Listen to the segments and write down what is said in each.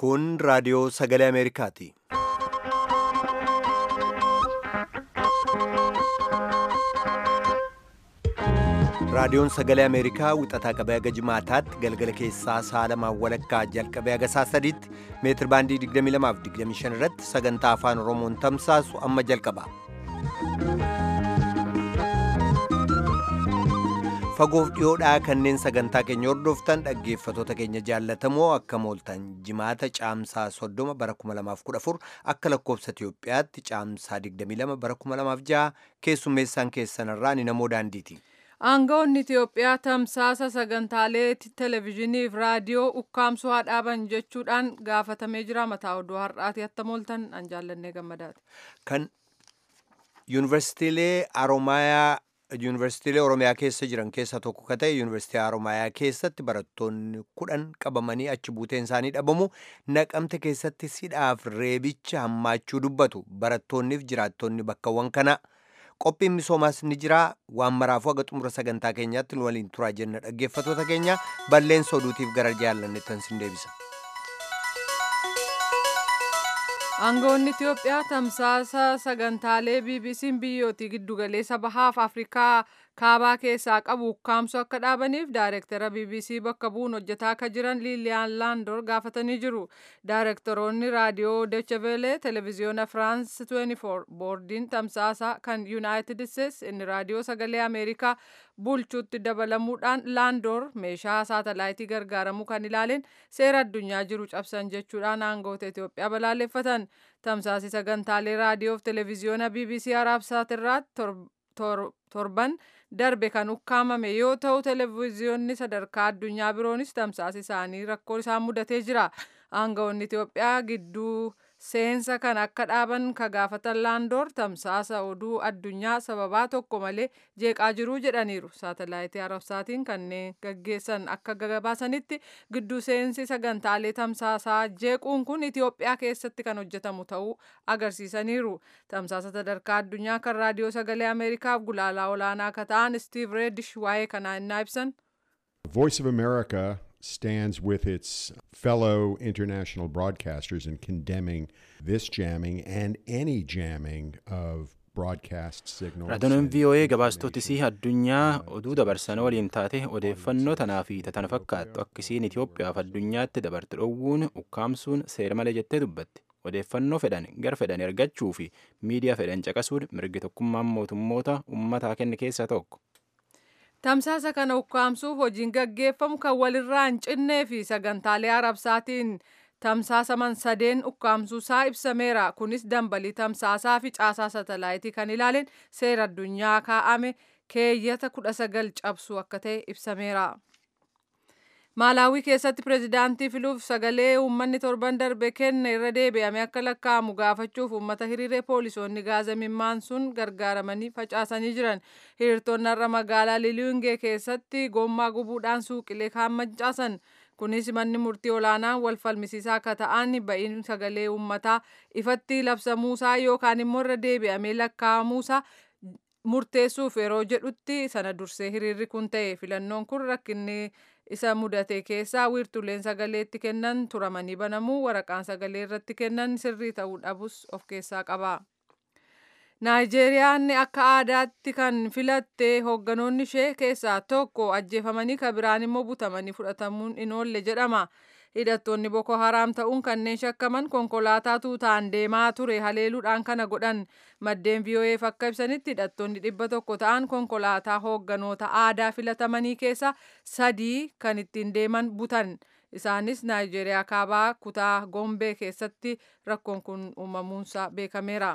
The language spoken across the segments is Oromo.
Kun raadiyoo sagalee Ameerikaati. Raadiyoon sagalee Ameerikaa wixataa qabee haga jimaataatti galgala keessaa sa'a lamaan walakkaa jalqabee haga sa'a sadiitti meetir baandii 22 fi 25 irratti sagantaa afaan Oromoon tamsaasu amma jalqaba. Fagoof dhiyoodhaa kanneen sagantaa keenya hordoftan dhaggeeffatoota keenya jaallatamoo akka mooltan jimaata caamsaa 30 bara 2014 akka lakkoofsa Itiyoophiyaatti caamsaa 22 bara 2006 keessummeessaan keessanirraa ni namoo daandiiti. Aangawoonni Itiyoophiyaa tamsaasa sagantaalee televezyiinii fi raadiyoo ukkaamsuu haa dhaaban jechuudhaan gaafatamee jira. Mataa oduu har'aati hatta mooltan an jaallannee gammadaati. Kan yuunivarsiitiilee Aroomayaa yuunivarsiitiilee Oromiyaa keessa jiran keessaa tokko ka ta'e yuunivarsiitii Aroomayaa keessatti barattoonni kudhan qabamanii achi buuteen isaanii dhabamu naqamte keessatti sidhaaf reebicha hammaachuu dubbatu barattoonniif jiraattonni bakkawwan kana. qophiin misoomaas ni jira waan maraafuu haga xumura sagantaa keenyaatti nu waliin turaa jenna dhaggeeffatoota keenya balleessa oduutiif gara jaallanneettan sin deebisa. Aangawoonni Itiyoophiyaa tamsaasa sagantaalee BBC'n biyyootii giddugaleessa bahaaf Afrikaa kaabaa keessaa qabu ukkaamsuu akka dhaabaniif daayirektara BBC bakka bu'uun hojjetaa akka jiran Liiliyaan Laandoor gaafatanii jiru. Daayirektoroonni raadiyoo Dechevele, televezyiyoona Firaans 24, boordiin tamsaasa kan Yuunaayitid Isteets inni raadiyoo sagalee Ameerikaa bulchuutti dabalamuudhaan Laandoor meeshaa saatalaayitii gargaaramuu kan ilaaleen seera addunyaa jiru cabsan jechuudhaan aangawoota Itiyoophiyaa balaaleffatan. Tamsaasi sagantaalee raadiyoo fi televezyiyoona BBC Araabsaatirraa torban darbe kan ukkaamame yoo ta'u televezyiyoonni sadarkaa addunyaa biroonis tamsaasi isaanii rakkoo isaan mudatee jira. Aangawoonni Itiyoophiyaa gidduu seensa kan akka dhaaban ka gaafatan laandoor tamsaasa oduu addunyaa sababaa tokko malee jeeqaa jiruu jedhaniiru. Saatalaayitii Arabsaatiin kanneen gaggeessan akka gabaasanitti gidduu seensi sagantaalee tamsaasaa jeequun kun Itiyoophiyaa keessatti kan hojjetamu ta'uu agarsiisaniiru. Tamsaasa sadarkaa addunyaa kan raadiyoo sagalee Ameerikaaf gulaalaa olaanaa akka ta'an Steve Redish waa'ee kanaa innaa ibsan. Voice of America stands with its fellow international broadcasters in condemning this jamming and any jamming of broadcast signals. Raadiyoon VOA gabaastootisii addunyaa oduu dabarsan waliin taate odeeffannoo tanaa fi tana fakkaattu akkisiin Itoophiyaaf addunyaatti dabarte dhowwuun ukkaamsuun seera malee jettee dubbatti. Odeeffannoo fedhan gar fedhan ergachuu fi miidiyaa fedhan caqasuun mirgi tokkummaan mootummoota uummataa kenne keessaa tokko. Tamsaasa kana ukkaamsuuf hojiin gaggeeffamu kan walirraa hin cinnee fi sagantaalee arabsaatiin tamsaasaman sadeen ukkaamsuusaa ibsameera. Kunis dambalii tamsaasaa fi caasaa satalaayitii kan ilaaleen seera addunyaa kaa'ame keeyyata kudha sagal cabsuu akka ta'e ibsameera. Maalaawii keessatti pireezidaantii filuuf sagalee uummanni torban darbe kenne irra deebi'ame akka lakkaa'amu gaafachuuf uummata hiriiree poolisoonni gaaza mimmaan sun gargaaramanii facaasanii jiran. Hiriirtonni har'a magaalaa Liliungee keessatti gommaa gubuudhaan suuqilee kaan mancaasan. Kunis manni murtii olaanaan wal falmisiisaa akka ta'an ba'iin sagalee uummataa ifatti labsamuusaa yookaan immoo irra deebi'amee lakkaa'amuusaa murteessuuf yeroo jedhutti sana dursee hiriirri kun ta'e filannoon kun rakkinni isa mudate keessaa wiirtuleen sagaleetti kennan turamanii banamuu waraqaan sagalee irratti kennan sirrii ta'uu dhabus of keessaa qaba. Naayijeeriyaan akka aadaatti kan filatte hoogganoonni ishee keessaa tokko ajjeefamanii kan biraan immoo butamanii fudhatamuun hin oolle jedhama. Hidhattoonni Boko Haram ta'uun kanneen shakkaman konkolaataa tuutaan deemaa ture haleeluudhaan kana godhan maddeen VOA'f akka ibsanitti hidhattoonni dhibba tokko ta'an konkolaataa hoogganoota aadaa filatamanii keessa sadii kan ittiin deeman butan. Isaanis Naayijeeriyaa kaabaa kutaa Gombee keessatti rakkoon kun uumamuunsaa beekameera.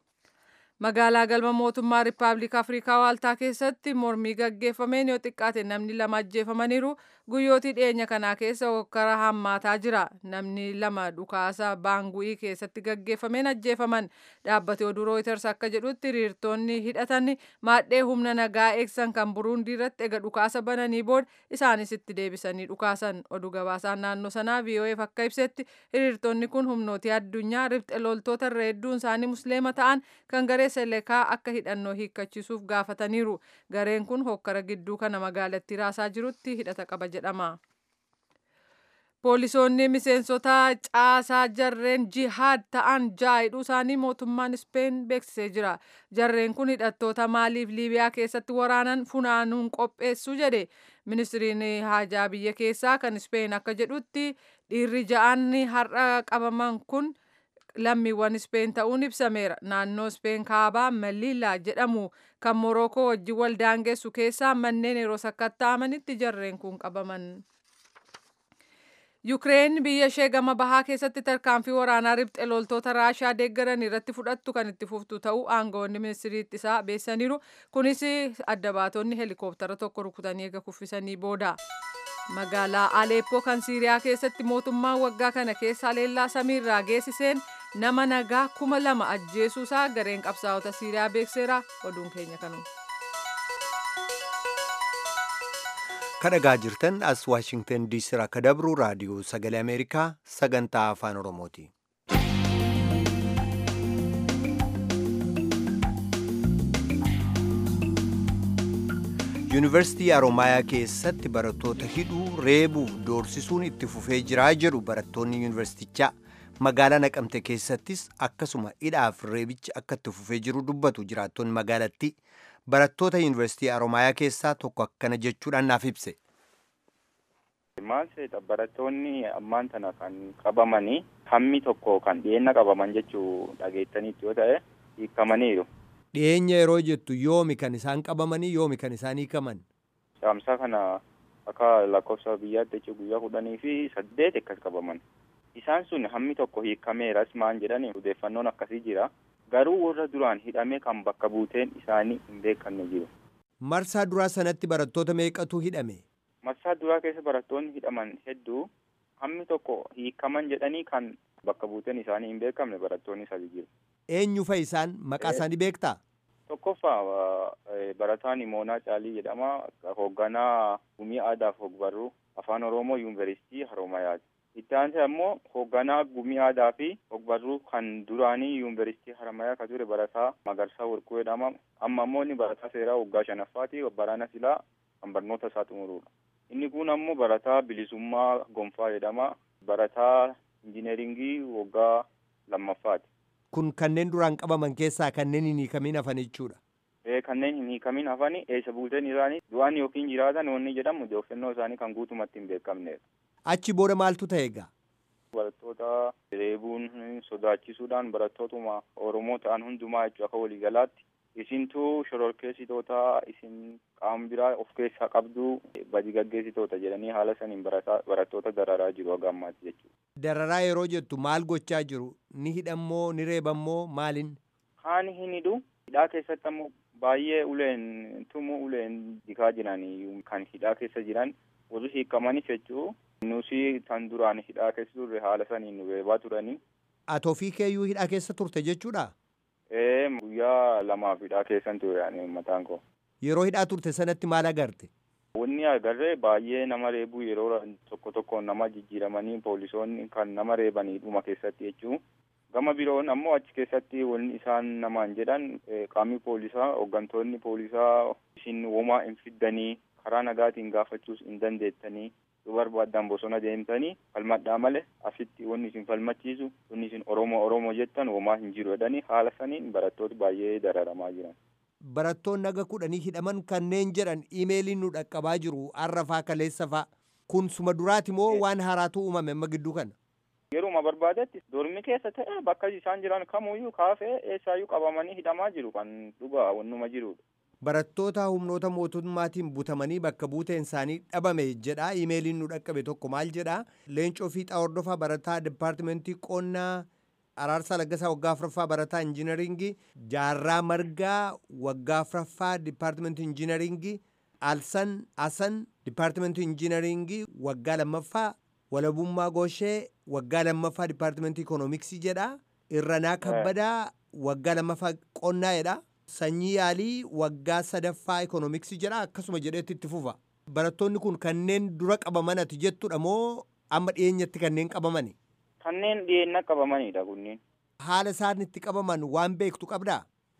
Magaalaa galma mootummaa Rippaabilika Afrikaa Waaltaa keessatti mormii gaggeeffameen yoo xiqqaate namni lama ajjeefamaniiru guyyootii dhiyeenya kanaa keessa hokkara hammaataa jira. Namni lama dhukaasa baangu'ii keessatti gaggeeffameen ajjeefaman. Dhaabbate oduu Reuters akka jedhutti hiriirtonni hidhatan maadhee humna nagaa eegsan kan Buruundii irratti ega dhukaasa bananii booda isaanis itti deebisanii dhukaasan. Oduu gabaasaan naannoo sanaa VOA'f akka ibsetti hiriirtonni kun humnootii addunyaa ribxe loltoota irra hedduun isaanii musliima ta'an kan garee selekaa akka hidhannoo hiikkachiisuuf gaafataniiru. Gareen kun hokkara gidduu kana magaalattii raasaa jirutti hidhata qaba jedhama. Poolisoonni miseensota caasaa jarreen jihaad ta'an ja'a hidhuu isaanii mootummaan Ispeen beeksisee jira. Jarreen kun hidhattoota maaliif Liibiyaa keessatti waraanan funaanuun qopheessu jedhe. Ministiriin haajaa biyya keessaa kan Ispeen akka jedhutti dhiirri ja'an har'a qabaman kun lammiiwwan Ispeen ta'uun ibsameera. Naannoo Ispeen kaabaa Melilla jedhamu kan Morookoo wajjin wal daangessu keessaa manneen yeroo sakatta'amanitti jarreen kun qabaman. Yukireen biyya ishee gama bahaa keessatti tarkaanfii waraanaa riphxe loltoota Raashaa deeggaran irratti fudhattu kan itti fuftu ta'uu aangawoonni ministirii ittisaa beessaniiru. Kunis adda baatonni heelikooptara tokko rukutanii eega kuffisanii booda. Magaalaa Aleeppoo kan Siiriyaa keessatti mootummaan waggaa kana keessa haleellaa samiirraa geessiseen nama nagaa kuma lama ajjeesuusaa gareen qabsaa'ota Siiriyaa beekseera. Oduun keenya kanuma. kadhagaa jirtan as waashingtan diisii irraa akka dabru raadiyoo sagalee ameerikaa sagantaa afaan oromooti. yuunivarsiitii aroomayaa keessatti barattoota hidhuu reebuuf doorsisuun itti fufee jiraa jedhu barattoonni yuunivarsiitichaa magaalaa naqamte keessattis akkasuma hidhaaf reebichi akka itti fufee jiru dubbatu jiraattonni magaalattii barattoota yuunivarsiitii aroomayaa keessaa tokko akkana jechuudhaan naaf ibse. Maal seeta barattoonni ammaan tana kan qabamanii hammi tokko kan dhiyeenya qabaman jechuu dhageettaniitti yoo ta'e hiikamaniiru. Dhiyeenya yeroo jettu yoomi kan isaan qabamanii yoomi kan isaan hiikaman. Saamsaa kana akka lakkoofsa biyyaatti jechuun guyyaa kudhanii fi saddeet akkas qabaman. Isaan sun hammi tokko hiikameeras maan jedhani odeeffannoon akkasii jira. Garuu warra duraan hidhame kan bakka buuteen isaanii hin beekamne jiru. Marsaa duraa sanatti barattoota meeqatu hidhame? Marsaa duraa keessa barattoonni hidhaman hedduu hammi tokko hiikaman jedhanii kan bakka buuteen isaanii hin beekamne barattoonni sadi jiru. Eenyu fa'i isaan maqaa isaanii beektaa? Tokkoffaa barataan Imoonaa Caalii jedhama. Hoogganaa gumii aadaaf ogbarruu afaan Oromoo yuunivarsiitii Haroomayaati. Itti aansee ammoo hoogganaa gumii aadaa fi ogbarruu kan duraanii yuunivarsiitii Haramayaa kan ture barataa Magarsaa Warquu jedhama. Amma ammoo inni barataa seeraa waggaa shanaffaati. Baraana silaa kan barnoota isaa xumurudha. Inni kun ammoo barataa bilisummaa gonfaa jedhama. Barataa injineeringii waggaa lammaffaati. Kun kanneen duraan qabaman keessaa kanneen hin hiikamin hafan jechuudha. Ee kanneen hin hiikamin hafani eessa buuteen isaanii du'aan yookiin jiraatan wanni jedhamu odeeffannoo isaanii kan guutumatti hin beekamnedha. Achi booda maaltu ta'e egaa? Barattoota reebuun sodaachisuudhaan barattootuma Oromoo ta'an hundumaa jechuu akka waliigalaatti isintuu shororkeessitoota isin qaama biraa of keessaa qabdu badi gaggeessitoota jedhanii haala saniin barattoota dararaa jiru haga ammaatti jechuudha. Dararaa yeroo jettu maal gochaa jiru? Ni hidhammoo ni reebammoo maaliin? Kaan hin hidhu. Hidhaa keessatti ammoo baay'ee uleen tumuu uleen dikaa jiranii kan hidhaa keessa jiran warri hiikamanis jechuu nusi tan duraan hidhaa keessa turre haala saniin nu reebaa turanii. Ati ofii keeyyuu hidhaa keessa turte jechuudha? Ee guyyaa lamaaf hidhaa keessan ture ani mataan koo. Yeroo hidhaa turte sanatti maal agarte? Wanni agarree baay'ee nama reebuu yeroo tokko tokko nama jijjiiramanii poolisoonni kan nama reebanii dhuma keessatti jechuu. Gama biroon ammoo achi keessatti wanni isaan namaan jedhan qaamni poolisaa hooggantoonni poolisaa isin womaa hin fiddanii karaa nagaatiin gaafachuus hin dandeettanii yoo barbaadan bosona deemtanii falmadhaa malee asitti wanni isin falmachiisu wanni isin oromoo oromoo jettan womaa hin jiru jedhanii haala saniin barattoota baay'ee dararamaa jiran. Barattoonni naga kudhanii hidhaman kanneen jedhan iimeeliin nu dhaqqabaa jiru har'afaa kaleessafaa kun suma duraati moo waan haaraatu uumame amma gidduu kana? Yeruma barbaadetti dormi keessa ta'e bakka isaan jiran kamuyyuu kaafee eessaayyuu qabamanii hidhamaa jiru kan dhugaa wannuma jirudha. Barattoota humnoota mootummaatiin butamanii bakka buuteen isaanii dhabame jedha iimeeliin nu dhaqqabe tokko maal jedha leencoo fiixaa hordofaa barataa dipaartimentii qonnaa araarsaa laggasaa waggaa afuraffaa barataa injiinaringii jaarraa margaa waggaa afuraffaa dipaartimentii injiinaringii alsan asan dipaartimentii injiinaringii waggaa lammaffaa walabummaa gooshee waggaa lammaffaa dipaartimentii ikoonomiksii jedha irranaa kabbadaa waggaa lammaffaa qonnaa jedha sanyii yaalii waggaa sadaffaa ikoonomiksii jedha akkasuma jedheetti itti fufa barattoonni kun kanneen dura qabaman ati jettudha moo amma dhiyeenyatti kanneen qabamani Kanneen dhiyeenya qabamanidha kunniin. haala isaan itti qabaman waan beektu qabdaa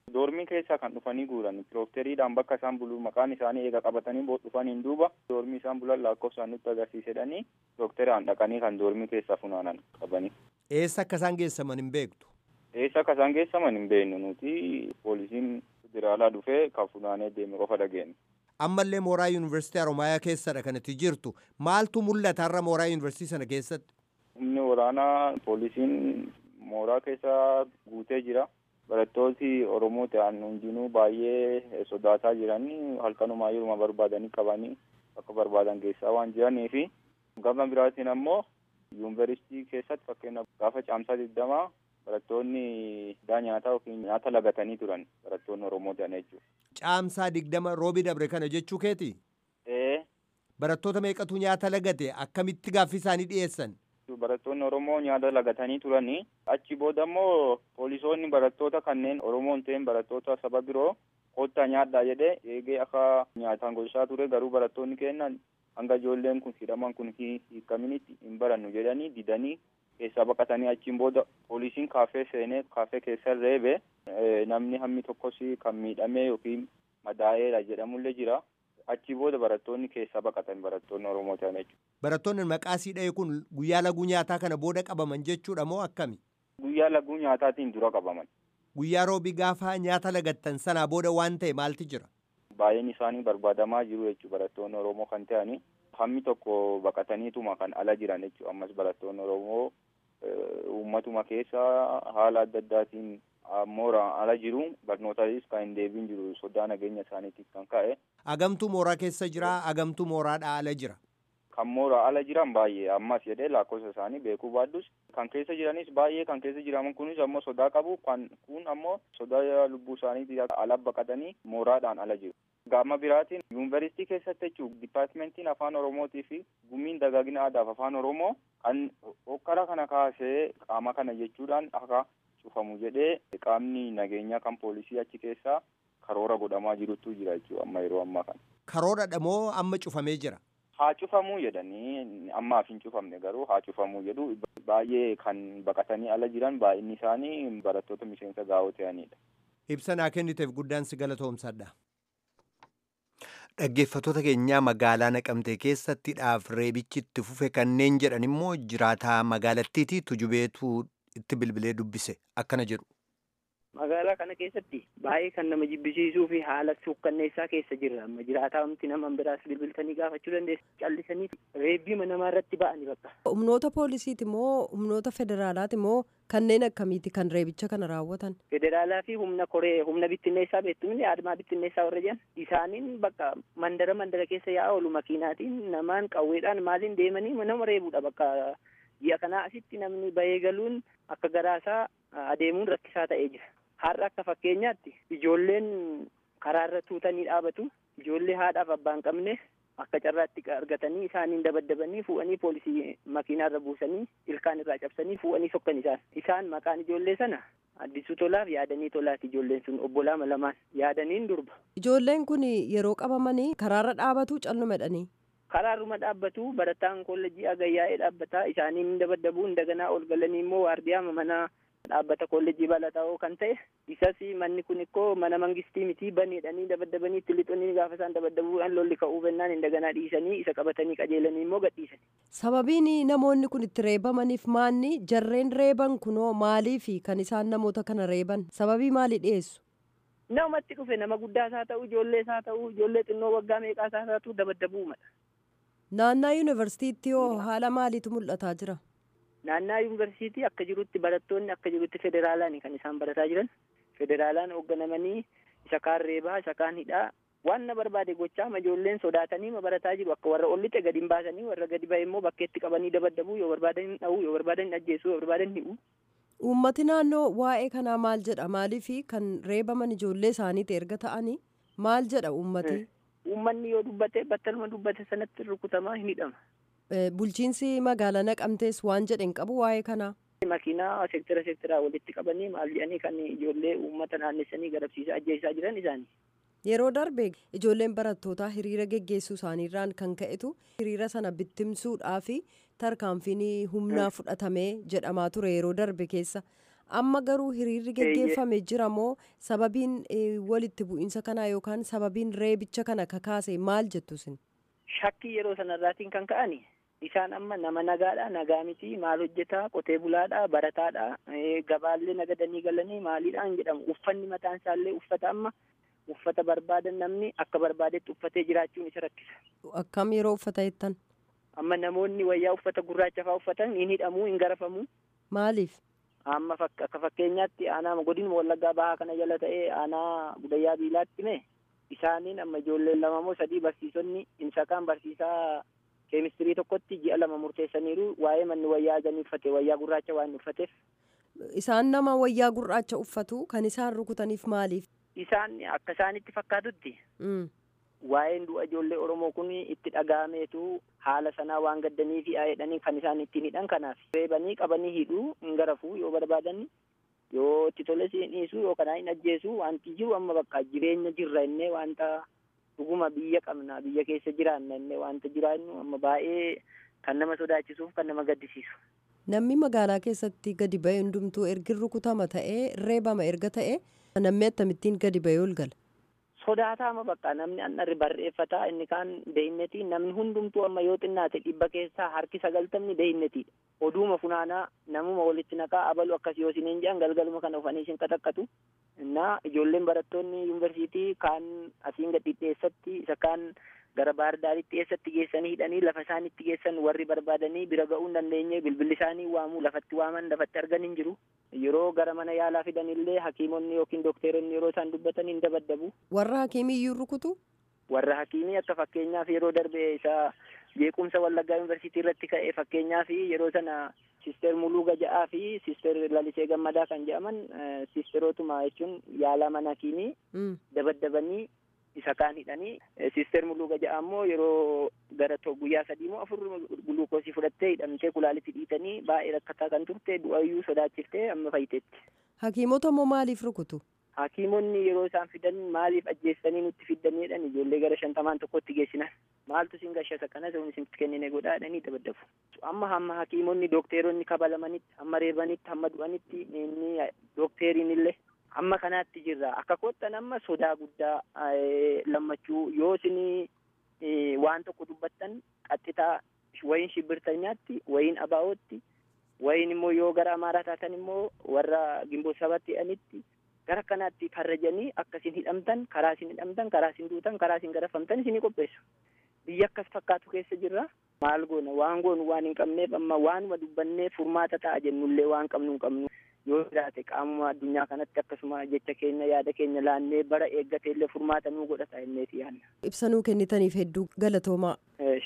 Doormii keessaa kan dhufanii guuran piroofteriidhaan bakka isaan bulu maqaan isaanii eega qabatanii dhufaniin duuba doormii isaan bulan lakkoofsaan nutti agarsiisedhanii piroofteriidhaan dhaqanii kan doormii keessaa funaanan qabanii. Eessa akka isaan geessaman hin beektu? Eessa akka isaan geessaman hin beeknu nuti poolisiin federaalaa dhufee kan funaanee deeme qofa dhageenya. Ammallee mooraa yuunivarsiitii Haromaayaa keessadha kanatti jirtu. Maaltu mul'ata har'a mooraa yuunivarsiitii sana keessatti? Humni waraanaa poolisiin mooraa keessa guutee jira. Barattooti Oromoo ta'an hundinuu baay'ee sodaataa jiran halkanumaa yeruma barbaadanii qabanii akka barbaadan geessaa waan jiranii fi gama biraatiin ammoo yuunivarsiitii keessatti fakkeenyaaf gaafa caamsaa digdamaa barattoonni iddaa nyaataa yookiin nyaata lagatanii turan barattoonni Oromoo ta'an jechuudha. Caamsaa digdama roobi dabre kana jechuu keeti? Ee. Barattoota meeqatu nyaata lagate akkamitti gaaffii isaanii dhiyeessan? Barattoonni Oromoo nyaata lagatanii turanii achi booda immoo poolisoonni barattoota kanneen Oromoo hin ta'in barattoota saba biroo kottaa nyaadhaa jedhee eegee akka nyaataan gochaa ture garuu barattoonni kennan hanga ijoolleen kun hidhaman kun hiikaminitti hin barannu jedhanii didanii keessaa baqatanii achiin booda poolisiin kaafee seenee kaafee keessa reebe namni hammi tokkos kan miidhamee yookiin madaa'eera jedhamullee jira. Achi booda barattoonni keessaa baqatan barattoonni Oromoo ta'an jechuudha. Barattoonni maqaa siidhee kun guyyaa laguu nyaataa kana booda qabaman jechuudha moo akkami? Guyyaa laguu nyaataatiin dura qabaman. Guyyaa roobii gaafa nyaata lagattan sanaa booda waan ta'e maalti jira? Baay'een isaanii barbaadamaa jiru jechuudha barattoonni Oromoo kan ta'ani. Hammi tokko baqataniituma kan ala jiran jechuudha. Ammas barattoonni Oromoo uummatuma keessa haala adda addaatiin mooraan ala jiru barnootaanis kan hin deebiin jiru sodaa nageenya isaaniitiif kan ka'e. Agamtuu mooraa keessa jira agamtuu mooraadhaa ala jira. Kan mooraa ala jiran baay'ee ammas jedhee lakkoofsa isaanii beekuu baaddus kan keessa jiranis baay'ee kan keessa jiran kunis ammoo sodaa qabu kan kun ammoo sodaa lubbuu isaaniitii ala baqatanii mooraadhaan ala jiru. Gama biraatiin yuunivarsiitii keessatti jechuun dipaartimentiin afaan Oromootii fi gumiin dagaagina aadaaf afaan Oromoo kan hokkara kana kaasee qaama kana jechuudhaan akka cufamu jedhee qaamni nageenyaa kan poolisii achi keessaa karoora godhamaa jirutu jira jechuudha amma yeroo ammaa kana. Karooradha moo amma cufamee jira? Haa cufamuu jedhanii ammaaf hin cufamne garuu haa cufamuu jedhu baay'ee kan baqatanii ala jiran baay'inni isaanii barattoota miseensa gaa'oo ta'anidha. Ibsa naa kenniteef guddaan si galatoomsadha. Dhaggeeffattoota keenyaa magaalaa Naqamtee keessatti dhaaf reebichi itti fufe kanneen jedhan immoo jiraataa magaalattiiti tujubeetu itti bilbilee dubbise akkana jedhu. Magaalaa kana keessatti baay'ee kan nama jibbisiisuu fi haala suukkanneessaa keessa jirra. Amma jiraataa humti nama biraas bilbiltanii gaafachuu dandeessu. Callisanii reebbii namaa irratti ba'anii bakka. Humnoota poolisiiti moo humnoota federaalaati moo kanneen akkamiiti kan reebicha kana raawwatan? Federaalaa fi humna koree humna bittinneessaa beektumni aadmaa bittinneessaa warra jedhan isaaniin bakka mandara mandara keessa yaa'aa oolu makiinaatiin namaan qawweedhaan maaliin deemanii nama reebuudha bakka ji'a kanaa asitti namni bahee galuun akka garaasaa adeemuun rakkisaa ta'ee jira. Har'a akka fakkeenyaatti ijoolleen karaarra tuutanii dhaabatu ijoollee haadhaaf abbaan qabne akka carraatti argatanii isaaniin dabaddabanii fuudhanii poolisii makiinaarra buusanii ilkaan irraa cabsanii fuudhanii sokkan isaan isaan maqaan ijoollee sana addisuu tolaaf yaadanii tolaati ijoolleen sun obbolaa lamaan yaadaniin durba. Ijoolleen kun yeroo qabamanii karaarra dhaabatu callumedhanii. Karaarruma dhaabbatu barataan koolleejii agayyaa'ee dhaabbataa isaaniin dabaddabuun daganaa ol galanii immoo waardiyaa mana dhaabbata koolleejii balataa kan ta'e isas manni kun ikkoo mana mangistii miti baneedhanii dabaddabanii itti lixanii gaafa isaan dabaddabuudhaan lolli ka'uu bennaan hin daganaa dhiisanii isa qabatanii qajeelanii immoo gadhiisani. Sababiin namoonni kun itti reebamaniif maanni jarreen reeban kunoo maaliifi kan isaan namoota kana reeban sababii maalii dhiyeessu? Namatti dhufe nama guddaas haa ta'u ijoollees haa ta'u ijoollee xinnoo waggaa meeqaas haa ta'u dabaddabuu mala. Naannaa yuunivarsiitiitti hoo haala maaliitu mul'ataa jira? Naannaa yuunivarsiitii akka jirutti barattoonni akka jirutti federaalaani kan isaan barataa jiran. Federaalaan hoogganamanii isa kaan reebaa isa kaan hidhaa waan na barbaade gochaa ijoolleen sodaatanii barataa jiru akka warra ollixe gadi hin baasanii warra gadi ba'e immoo bakkeetti qabanii dabaddabuu yoo barbaadan hin dha'uu yoo barbaadan hin ajjeesuu yoo barbaadan hin hi'u. Uummati naannoo waa'ee kanaa maal jedha maaliifi kan reebaman ijoollee isaaniiti erga ta'anii maal jedha uummati? Uummanni yoo dubbate battaluma dubbate sanatti rukutamaa hin hidhama. Bulchiinsi magaalaa naqamtees waan jedhe hin qabu waa'ee kanaa. Makiinaa seektara seektaraa walitti qabanii maal jedhanii kan ijoollee uummata naannessanii garabsiisaa ajjeesaa jiran isaanii. Yeroo darbe ijoolleen barattootaa hiriira geggeessuu isaaniirraan kan ka'etu hiriira sana bittimsuudhaa fi tarkaanfiin humnaa fudhatamee jedhamaa ture yeroo darbe keessa amma garuu hiriirri geggeeffame jira moo sababiin walitti bu'iinsa kanaa yookaan sababiin reebicha kana kakaase maal jettu isin shakkii yeroo sanarraatiin kan ka'ani isaan amma nama nagaadha nagaa miti maal hojjetaa qotee bulaadha barataadha gabaallee nagadanii galanii maaliidhaan jedhamu uffanni mataan isaallee uffata amma uffata barbaadan namni akka barbaadetti uffatee jiraachuun isa rakkisa. Akkam yeroo uffata jettan? Amma namoonni wayyaa uffata gurraacha fa'aa uffatan hin hidhamuu hin garafamu. Maaliif? Amma akka fakkeenyaatti aanaa godina wallaggaa bahaa kana jala ta'ee aanaa gudayyaa biilaatti mee isaaniin amma ijoolleen lama moo sadii barsiisonni insakaan barsiisaa keemistirii tokkotti ji'a lama murteessaniiru waa'ee manni wayyaa adanii uffate wayyaa gurraacha waan uffateef. Isaan nama wayyaa gurraacha uffatu kan isaan rukutaniif maaliif? Isaan akka isaanitti fakkaatutti. Waa'een du'a ijoollee Oromoo kun itti dhaga'ameetu haala sanaa waan gaddanii fi jedhanii kan isaan ittiin hidhan kanaaf. Reebanii qabanii hidhuu hin garafuu yoo barbaadan yoo itti tole siin dhiisuu yookaan hin ajjeesuu wanti jiru amma bakka jireenya jirra innee wanta dhuguma biyya qabna biyya keessa jiraanna innee wanta jiraannu amma baay'ee kan nama sodaachisuuf kan nama gaddisiisu. Namni magaalaa keessatti gadi ba'e hundumtuu ergi rukutama ta'ee reebama erga ta'e namni akkamittiin gadi ba'ee ol gala. Sodaataama bakka namni anna barreeffataa inni kaan beeynetii namni hundumtuu amma yoo xinnaate dhibba keessaa harki sagaltamni beeynetiidha. Oduuma funaanaa namuma walitti naqaa abalu akkas yoo isiniin jedhan galgaluma kana ufanii isin qaxaqqatu. Innaa ijoolleen barattoonni yuunivarsiitii kaan asiin gadi dhiyeessatti isa kaan gara baardaaritti eessatti geessanii hidhanii lafa isaan itti geessan warri barbaadanii bira ga'uu hin dandeenye bilbilli isaanii waamuu lafatti waaman lafatti argan hin jiru. Yeroo gara mana yaalaa fidanillee hakiimonni yookiin dookteeronni yeroo isaan dubbatan hin dabaddabu. Warra hakiimii iyyuu rukutu? Warra hakiimii akka fakkeenyaaf yeroo darbe isa jeequmsa wallaggaa yuunivarsiitii irratti ka'e fakkeenyaaf yeroo sana sister muluu gaja'aa fi sister lalisee gammadaa kan jedhaman sisterootuma jechuun yaalaa mana hakiimii dabaddabanii isa kaan hidhanii sister muluu gaja'aa immoo yeroo gara guyyaa sadii moo afur guluukoosii fudhattee hidhamtee kulaalitti dhiitanii baay'ee rakkataa kan turte du'ayyuu sodaachiftee amma fayyiteetti. Hakiimota immoo maaliif rukutu? Hakiimonni yeroo isaan fidan maaliif ajjeessanii nutti fiddaniidhaan ijoollee gara shantamaan tokkotti geessinan. Maaltu isin gashasa kana sun isinitti kennine godhaa jedhanii dabaddabu. Amma hamma hakiimonni dookteeronni kabalamanitti hamma reebanitti hamma du'anitti inni dookteeriin illee amma kanaatti jirra akka kottan amma sodaa guddaa lammachuu yoo isin waan tokko dubbattan qaxxitaa wayin shibbirtanyaatti wayin abaa'ootti wayin immoo yoo gara amaaraa taatan immoo warra gimboo sabatti hidhanitti gara kanaatti farrajanii akka isin hidhamtan karaa isin hidhamtan karaa isin duutan karaa isin garafamtan isinii qopheessu biyya akkas fakkaatu keessa jirra maal goona waan goonu waan hin qabneef amma waanuma dubbannee furmaata ta'a jennullee waan qabnu hin qabnu yoo jiraate qaamuma addunyaa kanatti akkasuma jecha keenya yaada keenya laannee bara eeggate illee furmaata nuu godhata jenneeti yaadna. Ibsanuu kennitaniif hedduu galatoomaa.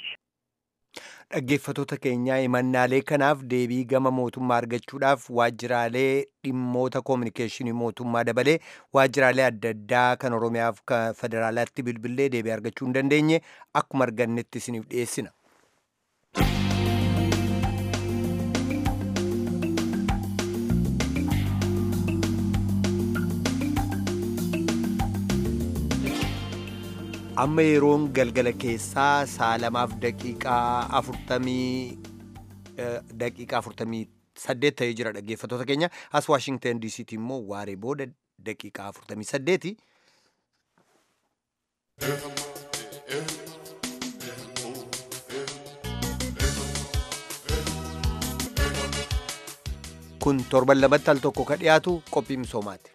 Dhaggeeffattoota keenyaa himannaalee kanaaf deebii gama mootummaa argachuudhaaf waajjiraalee dhimmoota koominikeeshinii mootummaa dabalee waajjiraalee adda addaa kan Oromiyaaf kan federaalaatti bilbilee deebii argachuu hin dandeenye akkuma argannetti isiniif dhiyeessina. amma yeroon galgala keessaa sa'a lamaaf daqiiqaa afurtamii daqiiqaa afurtamii saddeet ta'ee jira dhaggeeffattoota keenya as waashingtan diisiitti immoo waaree booda daqiiqaa afurtamii saddeeti. kun torban lamatti al tokko ka dhiyaatu qophii misoomaati.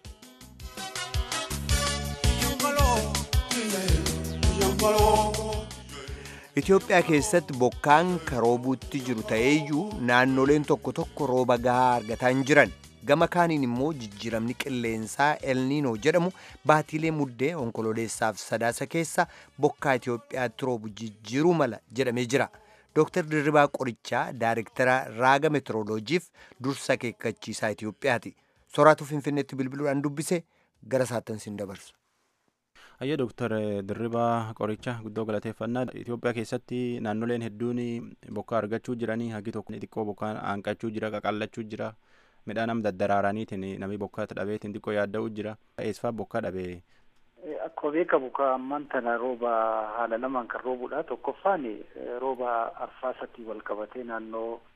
Itoophiyaa keessatti bokkaan karoobuutti jiru ta'eeyyuu naannoleen tokko tokko rooba gahaa argataa hin jiran gama kaaniin immoo jijjiiramni qilleensaa elniinoo jedhamu baatiilee muddee onkololeessaaf sadaasa keessa bokkaa Itoophiyaatti roobu jijjiiruu mala jedhamee jira. Dr. Dirribaa Qorichaa Daayirektara Raaga Meteoroloojiif dursa akeekkachiisaa Itoophiyaati. Soraatu Finfinneetti bilbiluudhaan dubbise gara saattan siin dabarsu. Ayya Dooktar Dirribaa Qoricha guddoo galateeffannaa Itoophiyaa keessatti naannoleen hedduun bokkaa argachuu jiranii hagi tokko xiqqoo bokkaan hanqachuu jira qaqallachuu jira midhaan am daddaraaraniitiin namni bokkaa dhabeetiin xiqqoo yaadda'uu jira eessifaa bokkaa dhabee. Akkuma beekamu ka ammaan tana rooba haala lamaan kan roobudha tokkoffaan rooba arfaasatii wal qabatee naannoo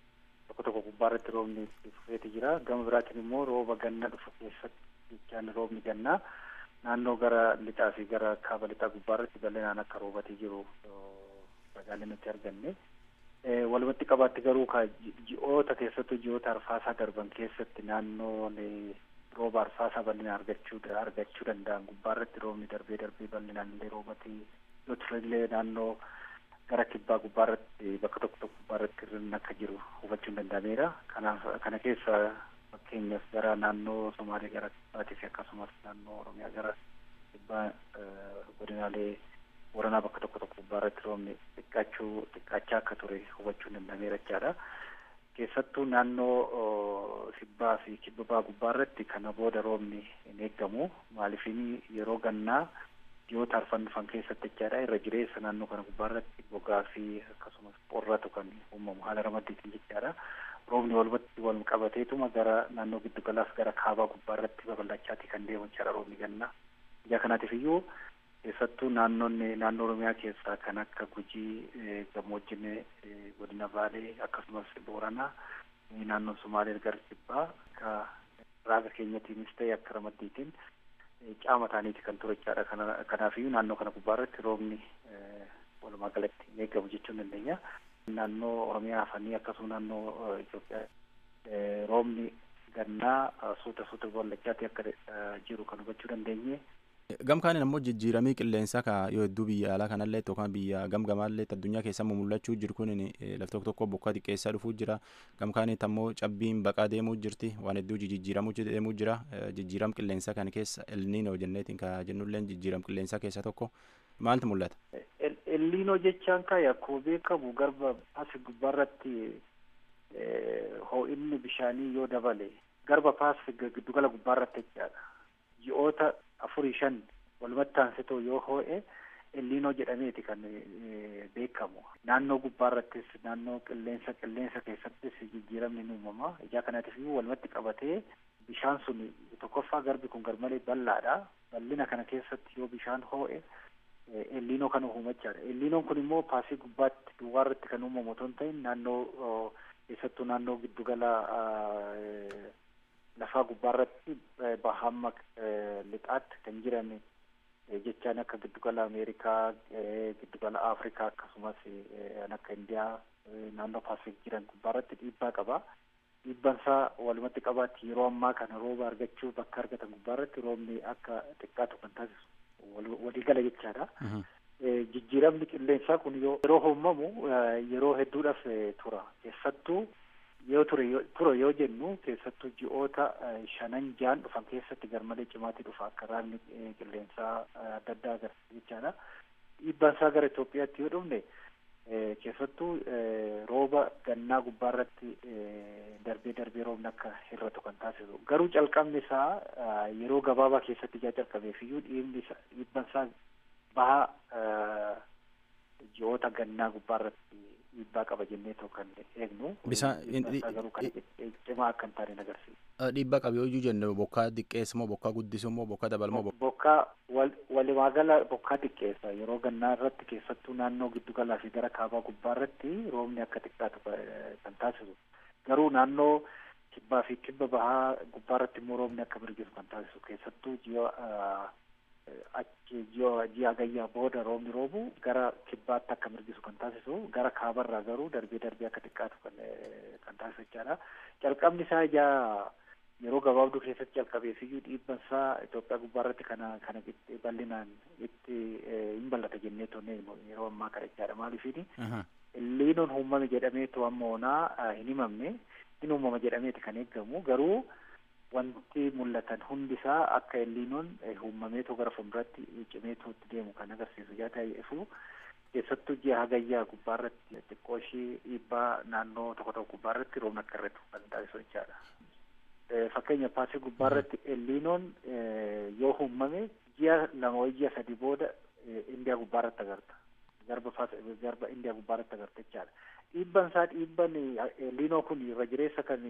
tokko tokko gubbaarratti roobni itti fufeeti jira gama biraatiin immoo rooba ganna dhufu keessatti jechaan roobni gannaa naannoo gara lixaa fi gara kaaba lixaa gubbaarratti bal'inaan akka roobatee jiru ragaalee nutti arganne. Walumatti qabaatti garuu ka ji'oota keessattuu ji'oota arfaasaa darban keessatti naannoon rooba arfaasaa bal'inaan argachuu argachuu danda'an gubbaarratti roobni darbee darbee bal'inaan illee roobatee yoo turellee naannoo gara kibbaa gubbaarratti bakka tokko tokko gubbaarratti irratti akka jiru hubachuun danda'ameera. Kanaaf kana keessa fakkeenyaaf gara naannoo Somaalee gara kibbaatii fi akkasumas naannoo Oromiyaa gara kibbaa godinaalee Booranaa bakka tokko tokko gubbaarratti roobni xiqqaachuu xiqqaachaa akka ture hubachuun danda'ameera jechaadha. Keessattuu naannoo kibbaa fi kibba ba'aa gubbaarratti kana booda roobni hin eeggamu. Maaliifini yeroo gannaa ji'oota arfan dhufan keessatti jechaadha irra jireessa naannoo kana gubbaarratti gogaa fi akkasumas qorratu kan uumamu haala ramaddiitiin jechaadha. Roobni walumatti wal qabateetuma gara naannoo giddu galaaf gara kaabaa gubbaarratti babal'achaatii kan deemu jechaadha roobni gannaa. Ija kanaatiif iyyuu keessattuu naannoonni naannoo Oromiyaa keessaa kan akka Gujii gammoojjin godina Baalee akkasumas Booranaa naannoon Sumaalee gara kibbaa akka raaga keenyatiinis ta'e akka ramaddiitiin caama ta'aniiti kan ture jechaadha. Kanaafiyyuu naannoo kana gubbaarratti roobni walumaa galatti hin eegamu jechuu dandeenya. Naannoo Oromiyaa hafanii akkasuma naannoo Itoophiyaa roobni gannaa suuta suuta babal'achaati akka jiru kan hubachuu dandeenye. Gamkaaniin ammoo jijjiiramii qilleensaa ka yoo hedduu biyya alaa kanallee yookaan biyya gamgamaallee addunyaa keessa mul'achuu jiru kun laf tokko tokko bokkaa xiqqeessaa dhufuu jira. Gamkaaniit ammoo cabbiin baqaa deemuu jirti waan hedduu jijjiiramuu deemuu jira. Jijjiiram qilleensaa kana keessa elniinoo jenneetiin ka jennulleen jijjiiram qilleensaa keessaa tokko maaltu mul'ata? Elniinoo jechaan kaa akkuma beekamu garba asi gubbaarratti hoo'inni bishaanii yoo dabale garba paasifik giddugala gubbaarratti jechaadha. Ji'oota afurii shan walumatti aansitoo yoo hoo'e elniinoo jedhameeti kan beekamu. Naannoo gubbaarrattis naannoo qilleensa qilleensa keessattis jijjiiramni ni uumama. Ijaa kanaatiif walumatti qabatee bishaan sun tokkoffaa garbi kun garmalee bal'aadha. Bal'ina kana keessatti yoo bishaan hoo'e elniinoo kan uumachaadha. Elniinoon kun immoo paasii gubbaatti duwwaarratti kan uumamu otoo hin ta'in naannoo keessattuu naannoo giddugala lafaa gubbaarratti bahamma lixaatti kan jiran jechaan akka giddugala Ameerikaa, giddugala Afrikaa akkasumas kan akka Indiyaa naannoo Paasifik jiran gubbaarratti dhiibbaa qaba. Dhiibbaan isaa walumatti qabaatti yeroo ammaa kana rooba argachuu bakka argatan gubbaarratti roobni akka xiqqaatu kan taasisu waliigala jechaadha. Jijjiiramni qilleensaa kun yeroo uumamu yeroo hedduudhaaf tura. Keessattuu yoo ture tura yoo jennu keessattuu ji'oota shanan jaan dhufan keessatti garmalee cimaatti dhufa akka raagni qilleensaa adda addaa agarsiisa jechaadha. Dhiibbaan isaa gara Itoophiyaatti yoo dhufne keessattuu rooba gannaa gubbaarratti darbee darbee roobni akka hir'atu kan taasisu. Garuu calqabni isaa yeroo gabaabaa keessatti ijaa calqabeef iyyuu dhiibbaan isaa baha ji'oota gannaa gubbaarratti dhiibbaa qaba jennee too kan eegnu. Bisaan garuu kan cimaa akka hin taane agarsiisa. Dhiibbaa qabu yoo iyyuu jennu bokkaa xiqqeessa moo bokkaa guddisa moo bokkaa dabala moo bokkaa walumaa gala bokkaa xiqqeessa yeroo gannaa irratti keessattuu naannoo giddu galaa fi gara kaabaa gubbaa irratti roobni akka xiqqaatu kan taasisu garuu naannoo kibbaa fi kibba bahaa gubbaa irratti immoo roobni akka mirgisu kan taasisu keessattuu ji'a achi ji'a gayyaa booda roobni roobu gara kibbaatti akka mirgisu kan taasisu gara kaabarraa garuu darbee darbee akka xiqqaatu kan kan taasisu jechaadha. Calqabni isaa ijaa yeroo gabaabduu keessatti calqabeef iyyuu dhiibban isaa Itoophiyaa gubbaarratti kana kana bal'inaan itti hin bal'ata jennee tonne yeroo ammaa kana jechaadha. Maaliifini illiinoon uumame jedhameetu amma onaa hin himamne hin uumama jedhameeti kan eeggamu garuu wanti mul'atan hundi isaa akka elliinoon uumameetoo gara fuulduratti cimeetoo itti deemu kan agarsiisu yaa ta'eefu keessattuu ji'a hagayyaa gubbaarratti xiqqoo ishii dhiibbaa naannoo tokko tokko gubbaarratti roobni akka irratti kan taasisu jechaadha. Fakkeenya paasii gubbaarratti elliinoon yoo uumame ji'a lama wayii ji'a sadii booda Indiyaa gubbaarratti agarta. Garba garba Indiyaa gubbaarratti agarta jechaadha. Dhiibban isaa dhiibban elliinoo kun irra jireessa kan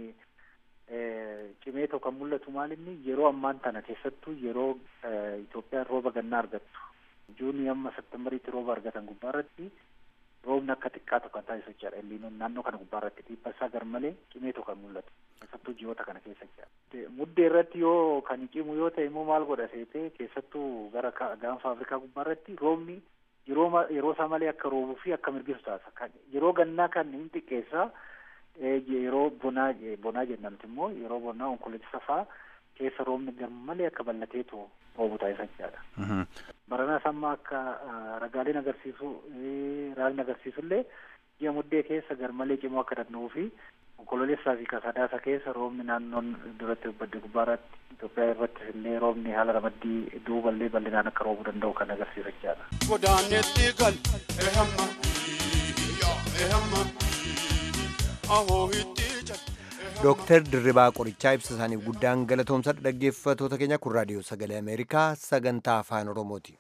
cimee tokko kan mul'atu maalinni yeroo ammaan tana keessattuu yeroo Itoophiyaan rooba gannaa argattu juunii amma septembariitti rooba argatan gubbaarratti roobni akka xiqqaatu kan taasisu jechaadha elliinoon naannoo kana gubbaa irratti dhiibba isaa garmalee cimeetu kan mul'atu keessattuu ji'oota kana keessa jechaadha muddee irratti yoo kan cimu yoo ta'e immoo maal godha seetee keessattuu gara gaanfa afrikaa gubbaa irratti roobni yeroo yeroo isaa malee akka roobuu fi akka mirgisu taasisa kan yeroo gannaa kan hin xiqqeessa yeroo bonaa bonaa jennamti immoo yeroo bonaa onkoloolessa fa'aa keessa roobni garmalee akka bal'ateetu roobu taasisa jechaadha. Baranaas amma akka ragaaleen agarsiisu raagni agarsiisullee ji'a muddee keessa garmalee cimoo akka danda'uu fi onkoloolessaa fi kasadaasa keessa roobni naannoon duratti badde gubbaarratti Itoophiyaa irratti illee roobni haala ramaddii duuballee bal'inaan akka roobuu danda'u kan agarsiisu jechaadha. Godaanetti gal ehamma ehamma ahoo itti Dooktar Dirribaa Qorichaa ibsa isaaniif guddaan galatoomsadha dhaggeeffatoota keenya kun raadiyoo sagalee Ameerikaa sagantaa afaan Oromooti.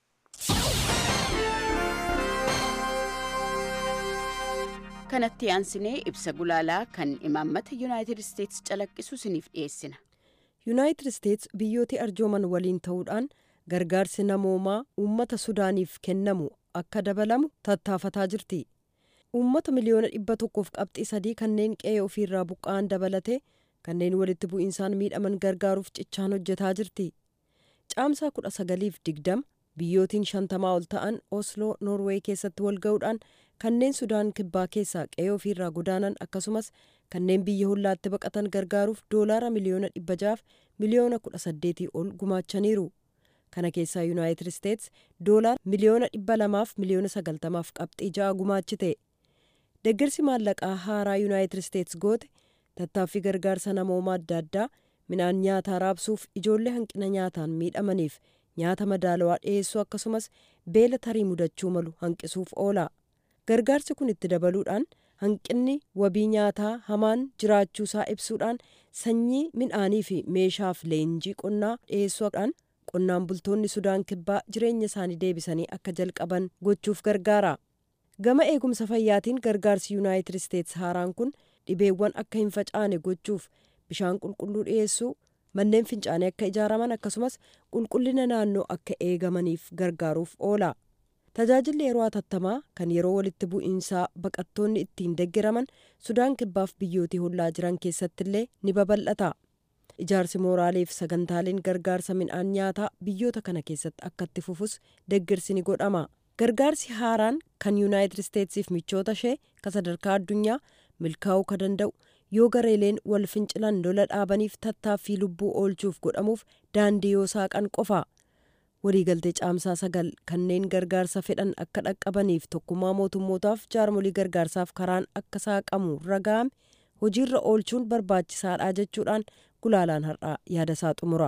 kanatti aansinee ibsa gulaalaa kan imaammata yuunaayitid isteetsi calaqqisu isiniif dhiyeessina. yuunaayitid isteets biyyooti arjooman waliin ta'uudhaan gargaarsi namoomaa uummata sudaaniif kennamu akka dabalamu tattaafataa jirti. uummata miliyoona dhibba tokkoof qabxii sadii kanneen qe'ee ofiirraa buqqa'an dabalate kanneen walitti bu'iinsaan miidhaman gargaaruuf cichaan hojjetaa jirti. caamsaa kudha sagaliif digdama biyyootiin shantamaa ol ta'an osloo noorweey keessatti wal ga'uudhaan kanneen sudaan kibbaa keessaa qe'ee ofiirraa godaanan akkasumas kanneen biyya hollaatti baqatan gargaaruuf doolaara miliyoona dhibba jaaf miliyoona kudha saddeetii ol gumaachaniiru. kana keessaa yuunaayitid isteets doolaara miliyoona dhibba lamaaf miliyoona sagaltamaaf qabxii ja'a gumaachite. deeggarsi maallaqaa haaraa yuunaayitid isteets goote tattaaffii gargaarsa namoomaa adda addaa midhaan nyaataa raabsuuf ijoollee hanqina nyaataan miidhamaniif nyaata madaalawaa dhiyeessuu akkasumas beela tarii mudachuu malu hanqisuuf oola gargaarsi kun itti dabaluudhaan hanqinni wabii nyaataa hamaan jiraachuusaa ibsuudhaan sanyii midhaanii fi meeshaaf leenjii qonnaa dhiyeessuudhaan qonnaan bultoonni sudaan kibbaa jireenya isaanii deebisanii akka jalqaban gochuuf gargaara. gama eegumsa fayyaatiin gargaarsi yuunaayitid isteets haaraan kun dhibeewwan akka hin facaane gochuuf bishaan qulqulluu dhiyeessuu manneen fincaanii akka ijaaraman akkasumas qulqullina naannoo akka eegamaniif gargaaruuf oola tajaajilli yeroo hatattamaa kan yeroo walitti bu'iinsaa baqattoonni ittiin deggeraman sudaan kibbaaf biyyootii hollaa jiran keessattillee ni babal'ata ijaarsi mooraaleef sagantaaleen gargaarsa midhaan nyaataa biyyoota kana keessatti akka itti fufus deeggarsi ni godhama. gargaarsi haaraan kan yuunaayitid isteetsiif michoota ishee ka sadarkaa addunyaa milkaa'uu ka danda'u yoo gareeleen wal fincilan lola dhaabaniif tattaaffii lubbuu oolchuuf godhamuuf daandii yoo saaqan qofa waliigaltee caamsaa sagal kanneen gargaarsa fedhan akka dhaqqabaniif tokkummaa mootummootaaf jaarmolii gargaarsaaf karaan akka saaqamu raga'ame hojiirra oolchuun barbaachisaadha jechuudhaan gulaalaan har'aa yaada isaa xumura.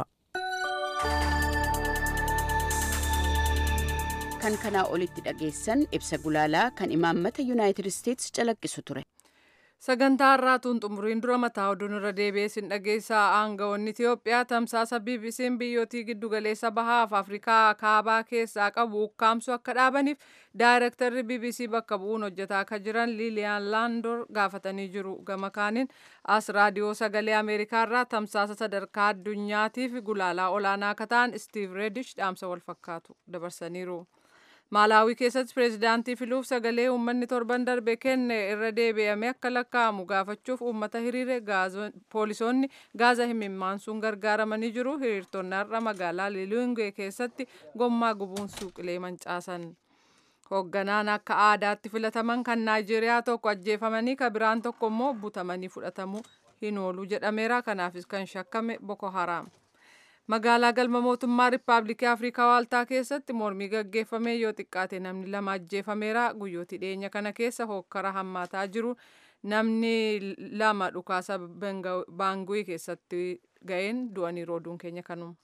kan kanaa olitti dhageessan ibsa gulaalaa kan imaammata yuunaayitid isteets calaqqisu ture. sagantaa har'aatuun xumuriin dura mataa oduun irra deebi'ee sin dhageessaa aangawoonni Itiyoophiyaa tamsaasa BBC'n biyyootii giddugaleessa bahaaf Afrikaa kaabaa keessaa qabu ukkaamsuu akka dhaabaniif daayirektarri BBC bakka bu'uun hojjetaa akka jiran Liiliyaan Laandoor gaafatanii jiru. Gama kaaniin as raadiyoo sagalee Ameerikaa irraa tamsaasa sadarkaa addunyaatiif gulaalaa olaanaa akka ta'an Steve Redish dhaamsa wal fakkaatu dabarsaniiru. maalaawii keessatti pireezidaantii filuuf sagalee uummanni torban darbe kenne irra deebi'ame akka lakkaa'amu gaafachuuf uummata hiriire poolisoonni gaaza himimmaansuun gargaaramanii jiru hiriirtonni har'a magaalaa lilingee keessatti gommaa gubuun suuqilee mancaasan. hoogganaan akka aadaatti filataman kan naayijeeriyaa tokko ajjeefamanii ka biraan tokko immoo butamanii fudhatamuu hin oolu jedhameera kanaafis kan shakkame boko haraam. magaalaa galma mootummaa riippaabilikii afrikaa waaltaa keessatti mormii gaggeeffamee yoo xiqqaate namni lama ajjeefameera guyyooti dhiyeenya kana keessa hokkara hammaataa jiru namni lama dhukaasa baanguii keessatti ga'een du'anii rooduun keenya kanuma.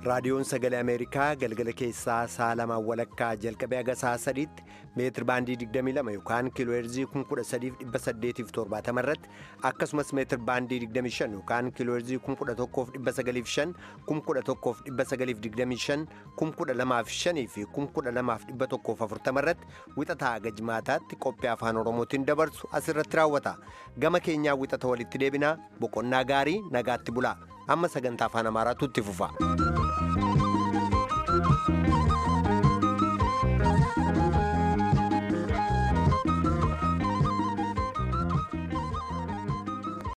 raadiyoon sagalee ameerikaa galgala keessaa sa'a lamaan walakkaa jalqabee haga sa'a sadiitti meetir baandii 22 yookaan kiilooheerzii 13870 irratti akkasumas meetir baandii 25 yookaan kiilooheerzii 11905 11925 12005 fi 12140 irratti wixataa haga jimaataatti qophii afaan oromootiin dabarsu asirratti raawwata gama keenyaa wixata walitti deebinaa boqonnaa gaarii nagaatti bulaa amma sagantaa afaan amaaraatu itti fufa.